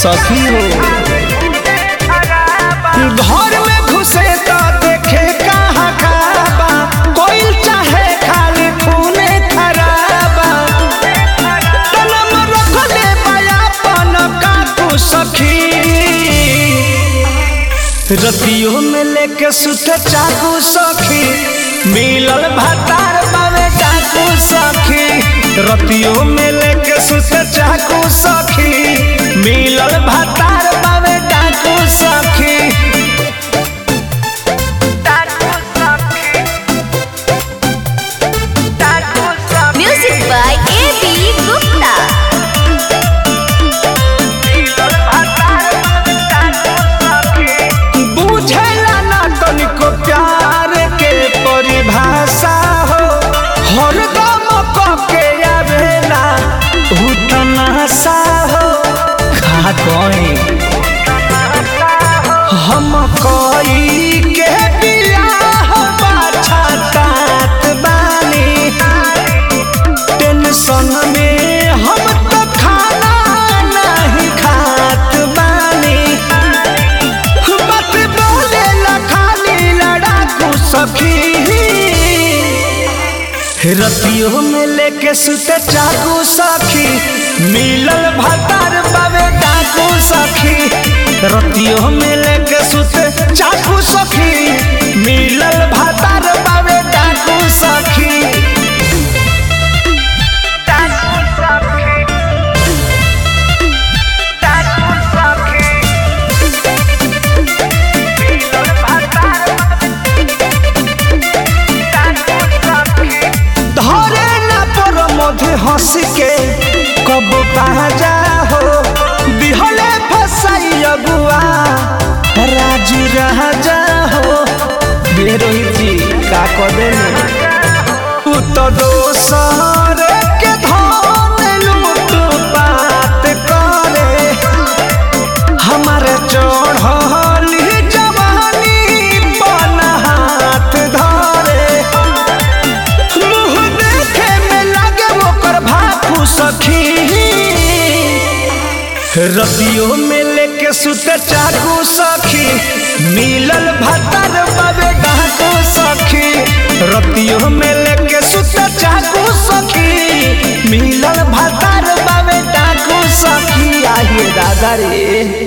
सखी हो घर में घुसे तो देखे कहाँ काबा कोई चाहे खाली खूने खराबा तनम रखले बयापन काकू सखी रतियों में लेके सुते चाकू सखी मिलल भातार बावे डाकू सखी रतियों में लेके सुते चाकू सखी मिलल भातार बावे डाकू सखी Music by A.B. Gupta. बुझेला ना तनिको प्यार के परिभाषा हो हरदम के आवेला उ तमाशा हो खा गए हम कोई के बियाह पाछा तात बानी टेंशन में हम तो खाना नहीं खात बानी बात बोले ला खाली लड़ाकू सखी रतियों में लेके सुते चाकू सखी मिलल भातार बाबे डाकू सखी रतियों में लेके सुते चाकू सखी मिलल भातार बाबे डाकू सखी धरे ना पर मधे हंस के कब बाजा हो बिहले फसाई अगुआ राजू राजा हो हे रोहित जी का कदे उ तो दोसर के धन लूट बात करे हमारे चढ़ली जवानी बन हाथ धरे मुँह देखे में लागे ओकर भाखू सखी रतियों में लेके सुते चाकू सखी मिलल भतर बाबे डाकू सखी रतियों में लेके सुते चाकू सखी मिलल भतर बाबे डाकू सखी आइए दादा रे